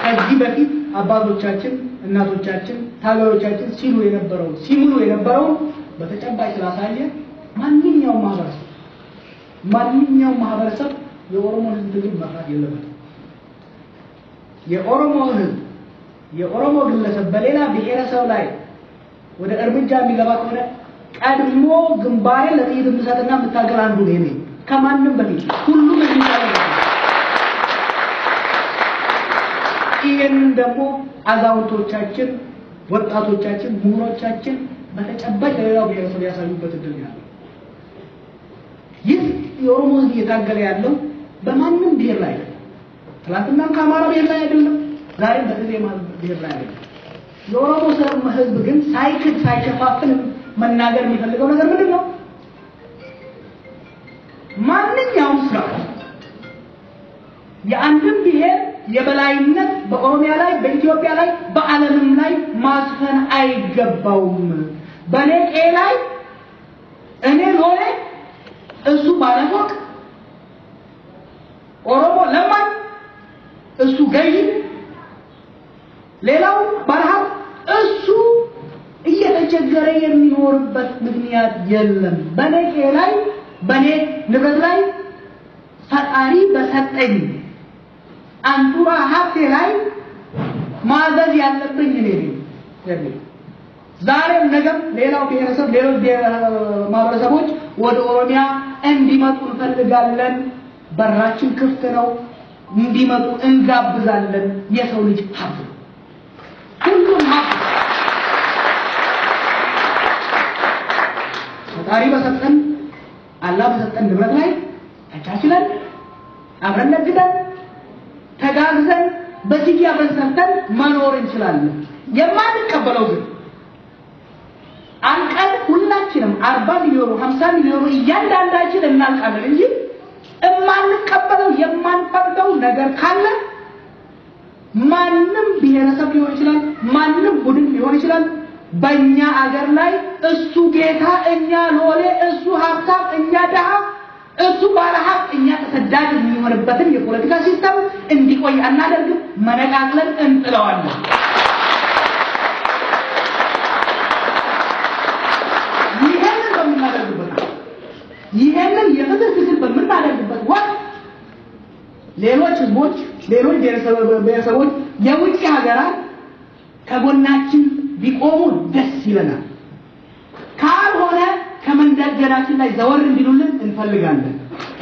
ከዚህ በፊት አባቶቻችን እናቶቻችን ታጋዮቻችን ሲሉ የነበረው ሲምሉ የነበረው በተጨባጭ ስላሳየ ማንኛውም ማህበረሰብ ማንኛውም ማህበረሰብ የኦሮሞ ህዝብ ትግል መፍራት የለበትም። የኦሮሞ ህዝብ የኦሮሞ ግለሰብ በሌላ ብሔረሰብ ላይ ወደ እርምጃ የሚገባ ከሆነ ቀድሞ ግንባሬን ለጥይት የምሰጥና የምታገል አንዱ ነው እኔ ከማንም በፊት ሁሉም የሚቻለ ይህንን ደግሞ አዛውንቶቻችን፣ ወጣቶቻችን፣ ምሁሮቻችን በተጨባጭ ለሌላው ብሔረሰብ ያሳዩበት እድል ያለው ይህ የኦሮሞ ህዝብ እየታገለ ያለው በማንም ብሔር ላይ አይደለም። ትናንትናም ከአማራ ብሔር ላይ አይደለም፣ ዛሬም በህዝብ ብሔር ላይ አይደለም። የኦሮሞ ህዝብ ግን ሳይክድ ሳይሸፋፍን መናገር የሚፈልገው ነገር ምንድን ነው? ማንኛውም ስርዓት የአንድን ብሔር የበላይነት በኦሮሚያ ላይ በኢትዮጵያ ላይ በዓለምም ላይ ማስፈን አይገባውም። በኔ ቄ ላይ እኔ ሎሌ እሱ ባለፎቅ ኦሮሞ ለማኝ እሱ ገዢ ሌላው ባለሀብት እሱ እየተቸገረ የሚኖርበት ምክንያት የለም። በኔ ቄ ላይ በኔ ንብረት ላይ ፈጣሪ በሰጠኝ አንጡራ ሀብቴ ላይ ማዘዝ ያለብኝ እኔ ነኝ። ዛሬም ነገም ሌላው ብሔረሰብ ሌሎች ማህበረሰቦች ወደ ኦሮሚያ እንዲመጡ እንፈልጋለን። በራችን ክፍት ነው። እንዲመጡ እንጋብዛለን። የሰው ልጅ ሀብት ነው። ሁሉም ሀብት ፈጣሪ በሰጠን አላህ በሰጠን ንብረት ላይ ተቻችለን አብረን ነግደን ተጋግዘን በዚህ አብረን ሰርተን መኖር እንችላለን። የማንቀበለው ግን አንቀን ሁላችንም አርባ ሚሊዮኑ ሀምሳ ሚሊዮኑ እያንዳንዳችን እናልቃለን እንጂ የማንቀበለው የማንፈቅደው ነገር ካለ ማንም ብሔረሰብ ሊሆን ይችላል፣ ማንም ቡድን ሊሆን ይችላል። በእኛ አገር ላይ እሱ ጌታ፣ እኛ ሎሌ፣ እሱ ሀብታም፣ እኛ ድሃ፣ እሱ ባለሀብት፣ እኛ ተሰዳጅ የሚሆንበትን የፖለቲካ ሲስተም እንዲቆይ አናደርግም። መነቃቅለን እንጥለዋለን። ይሄንን በምናደርግበት ይሄንን የፍትህ ትግል በምናደርግበት ወቅት ሌሎች ህዝቦች፣ ሌሎች ብሔረሰቦች፣ የውጭ ሀገራት ከጎናችን ቢቆሙ ደስ ይለናል። ካልሆነ ከመንደርደራችን ላይ ዘወር እንዲሉልን እንፈልጋለን።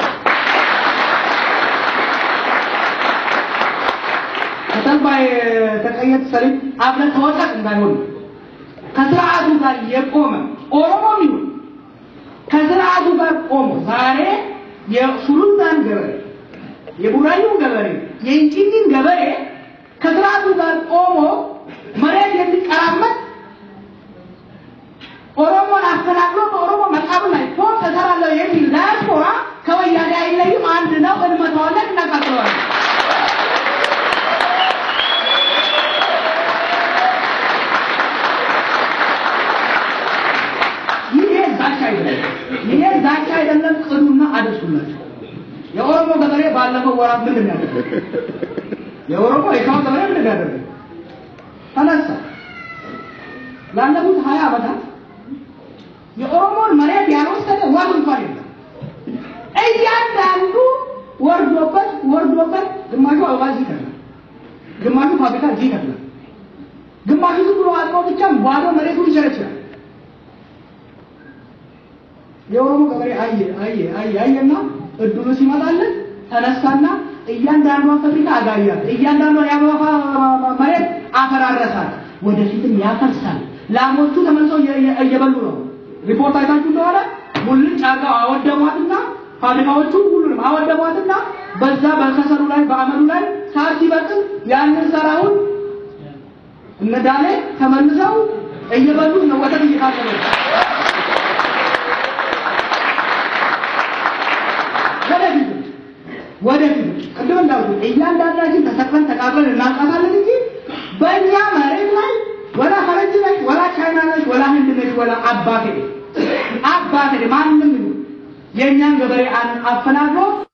ከተልባ የተቀየጥ ሰሊጥ አብረን ተወጣት እንዳይሆን ከስርዓቱ ጋር የቆመ ኦሮሞም ይሁን ከስርዓቱ ጋር ቆሞ ዛሬ የሱሉልታን ገበሬ የቡራዩን ገበሬ የእንጭኝን ገበሬ ከስርዓቱ ጋር ቆሞ መሬት የሚቀራመጥ ኦሮሞን አፈናቅሎ በኦሮሞ መቃብር ላይ ፎቅ እሰራለሁ የሚል ዳያስፖራ ከወያኔ አይለይም። አንድ ነው። እንመታዋለን፣ እናቃጥለዋለን። ይሄ ዛቻ አይደለም። ይሄ ዛቻ አይደለም። ቅዱና አድርሱላቸው። የኦሮሞ ገበሬ ባለፈው ወራት ምንድን ነው ያደረገው? የኦሮሞ የሸዋ ገበሬ ምንድን ነው ያደረገው? ተነሳ። ላለፉት ሀያ ዓመታት የኦሮሞን መሬት ያልወሰደ ወር እንኳን የለም። እያንዳንዱ ወርዶበት ወርዶበት ግማሹ አበባ እዚህ ይከፍላል፣ ግማሹ ፋብሪካ እዚህ ይከፍላል፣ ግማሹ ዝም ብሎ አልቆ ብቻ ባዶ መሬቱን ይቸረችራል። የኦሮሞ ገበሬ አየ አየ አየ አየና እድሉ ሲመጣለት ተነሳና እያንዳንዷን ፋብሪካ አጋያት፣ እያንዳንዷን የአበባ መሬት አፈራረሳል፣ ወደፊትም ያፈርሳል። ላሞቹ ተመልሰው እየበሉ ነው። ሪፖርት አይታችሁ እንደሆነ ሙልጭ አድርገው አወደሟትና ፋብሪካዎቹ ሁሉንም አወደሟትና በዛ በከሰሉ ላይ በአመሉ ላይ ሳር ሲበቅል ያንን ሰራውን እነዳሌ ተመልሰው እየበሉት ነው። ወተት እየታቀበ ወደፊት ወደፊት ቅድም እንዳልኩት እያንዳንዳችን ተሰቅለን ተቃብለን እናውቃታለን እንጂ በእኛ መሬት ላይ ወላ ፈረንጅ ነች፣ ወላ ቻይና ነች፣ ወላ ህንድ ነች፣ ወላ አባቴ አባቴ ማንም የእኛን ገበሬ አፈናቅሎ